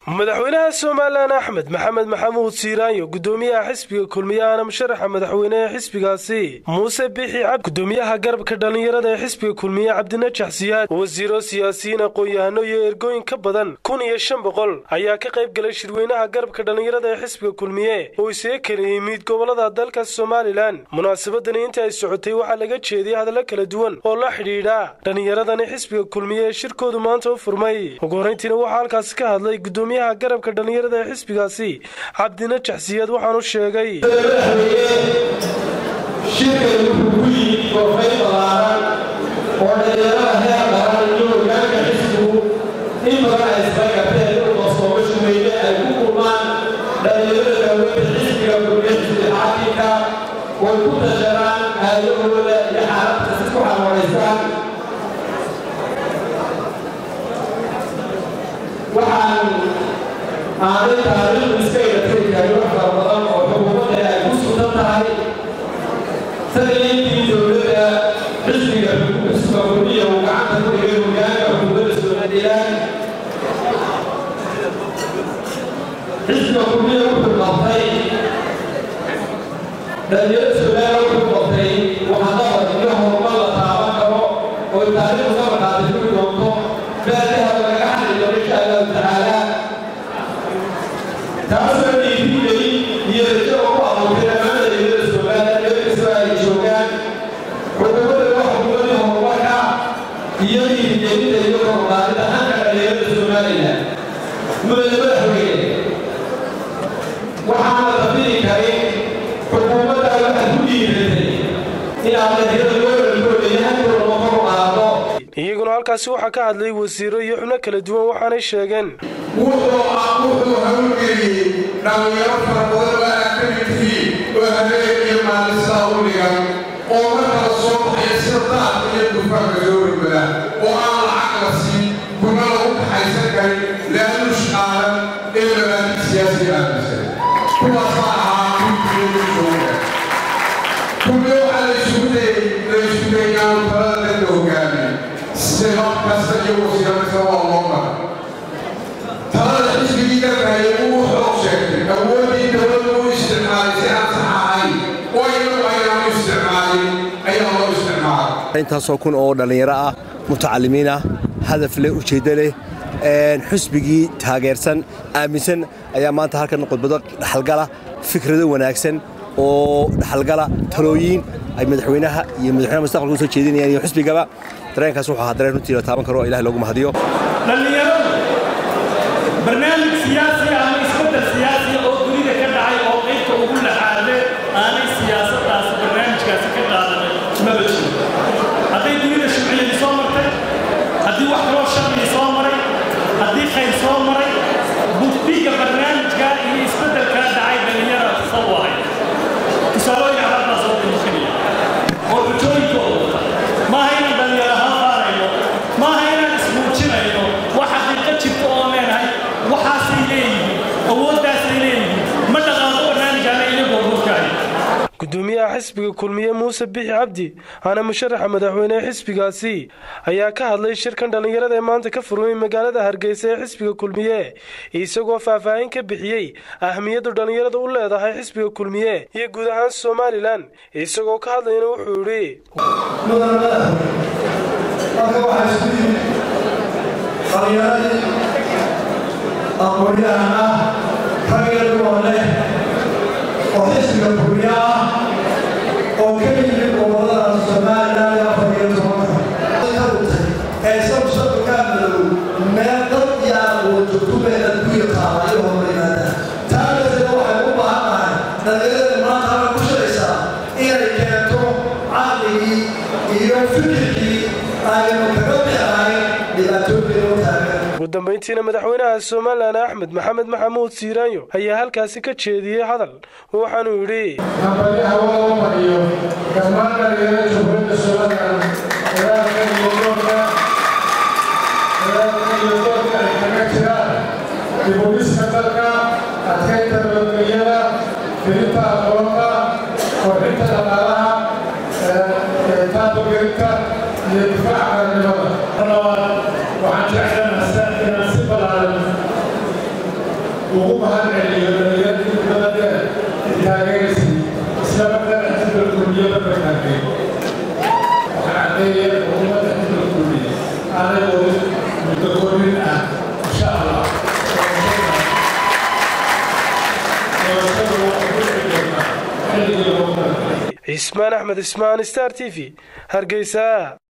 madaxweynaha somalilan axmed maxamed maxamuud siiraanyo gudoomiyaha xisbiga kulmiye ahna musharaxa madaxweyne ee xisbigaasi muuse bixi cabdi gudoomiyaha garabka dhallinyarada ee xisbiga kulmiye cabdinajax siyaad wasiiro siyaasiyiin aqoon-yahano iyo ergooyin ka badan kun iyo shan boqol ayaa ka qayb galay shirweynaha garabka dhallinyarada ee xisbiga kulmiye oo isaga kala yimid gobolada dalka somalilan munaasabadani inta ay socotay waxaa laga jeediyay hadallo kala duwan oo la xidhiidha dhallinyaradani xisbiga kulmiye ee shirkoodu maanta u furmay ugu horrayntiina waxaa halkaasi ka hadlay gudoomiyaha garabka dhallinyarada ee xisbigaasi cabdinajax siyaad waxaanu sheegay shirkay wuxuu ku yimid koofay ballaaran oo dhalinyarada heer qaran iyo hogaanka xisbigu in badan ay isbagateen dhulka soomasha weyne ay ku kulmaan dhalinyarada daaweynta xisbiga kulmiye xisbi xaakimka way ku tasharaan aayahooda iyo xaaladka si ku xalwanaysaan waxaan aanay taariikhdu iska ilatiri karin wax fara badan oo xukuumadda ay ku sugan tahay sanayntii dowladda xisbiga xisbiga kulmiya uu gacanta ku dhigay hogaanka xukuumadda somalilan xisbiga kulmiya wuxuu qabtay dhalinyarada somalilan wuxuu qabtay waxqabad iyo horumar la taaban karo oo taariikhdu ka markaatay kuri doonto baadaha laga xali doono insha allahu tacaala taasoo dhiirigelin iyo rajo ugu abuurtay dhammaan dhalinyarada somalilan meel kastoo ay joogaan xukuumadda waa xukuumadii horumarka iyo dhiirigelinta iyo korqaadida hanka dhalinyarada somalilan mudane madaxweyne waxaan la dabiri karin xukuumadda waxaad ku dhiiratay inaad dhalinyarada loo walgoodayo hankooda ma kor qaado iyaguna halkaasi waxaa ka hadlay wasiiro iyo xubno kala duwan waxaanay sheegeen wuxuu wuxuu hawlgeliyey dhallinyaro fara badan oo aad ka mid tihiin oo habeen iyo maalisaa u dhigan oo markala soo baxaya sida daadka iyo dufaanka soo rogada oo aan lacag la siin kuna lagu kaxaysan karin laaluush qaadan ee mabaadid siyaasiga aaminsan kuwaasaa ahaa kulkiyogu jooga kulmiyo waxaa la isugu dayay la isugu dayay inaanu talada dadka hogaamin sibab kasta iyo wasiiro kasta waa loo mara talada xisbigii gargaaya uu xoog sheegtay awooddii dowladda u isticmaalay si aan sax ahayn oo inagu aynaanu isticmaalin ayaa loo isticmaalay intaasoo kun oo dhallinyaro ah mutacalimiin ah hadaf leh ujeeddo leh xusbigii taageersan aaminsan ayaa maanta halkan khudbado dhaxalgala fikrado wanaagsan oo dhaxalgala talooyiin ay madaxweynaha iyo madaxweynaha mustaqbalka u soo jeedinayaan iyo xusbigaba dareenkaas wuxuu ahaa dareen runtii la taaban karo oo ilahay loogu mahadiyo dhallinyaradu barnaamij siyaasi ama isbeddel siyaasi oo dunida ka dhacay oo qaybta ugu laxaade aanay siyaasaddaas barnaamijkaasi ka qaadanay maba jiro hadday dunida shuciyadii soo martay haddii wax kaloo sharcii soo maray haddii khayr soo maray bugdiga barnaamijka iyo isbeddelkaa dhacay dhallinyara soo wahay tusaalooyin calaabaa soo daliishanaya oo xujooyinkooda maaha inaan dhallinyaro ahaan faarayno maaha inaan ismuujinayno wax xaqiiqo jirta oo leenahay waxaasay leeyihiin awooddaasay leeyihiin ma dhaqaaqo barnaamijkaana iyagoo hurkahay gudoomiyaha xisbiga kulmiye muuse bixi cabdi aana musharaxa madaxweyne ee xisbigaasi ayaa ka hadlay shirkan dhallinyarada ee maanta ka furmay magaalada hargeysa ee xisbiga kulmiye isagoo faahfaahin ka bixiyey ahmiyaddu dhallinyarada u leedahay xisbiga kulmiye iyo guud ahaan somalilan isagoo ka hadlayna wuxuu idhi mudane madaxweyne halka waxaa isku yimid dhallinyaradii aqoonyahan ah ragga duwan leh oo xisbiga kulmiye ah oo ka yimid gobolada somalilan iyo afar iyo tobanka ka dhutay ee isagu shabkaa madow meel dad iyo aqoon joogtubeeda ku yaqaana iyo hormarimaada taa darteed waxay u baahan tahay dhallinyarada maanta halka ku shiraysaa inay keento caqligii iyo fikirkii aynu kaga bixnayn dhibaatooyinka u taagan ugu dambayntiina madaxweynaha somalilan axmed maxamed maxamuud siiraanyo ayaa halkaasi ka jeediyey hadal waxaanuu yidhi nabadi hawada u mariyo dhammaan dhalinyarada jumhuuriyadda somalilan dagaalka iyo doorka dagaalka iyo doorka ay kaga jiraan dibuliska dalka adkaynta nabadgelyada filinta aqoonta kordhinta dhaqaalaha taabagelinta iyo difaaca qaranimada waxaan jeclanahay inaan si ballaaran ugu mahad celiyo dhalinyartii muddada dheer taageeraysay isla markaana xisbiga kulmiyada markaagay waxaan caddeeyay xukuumadda xisbiga kulmiya aanay wadin muddo kordhin ah insha allah doorashada waxay ku dhici doontaa xilligii loogu talagalay cismaan axmed ismaan star t v hargeysa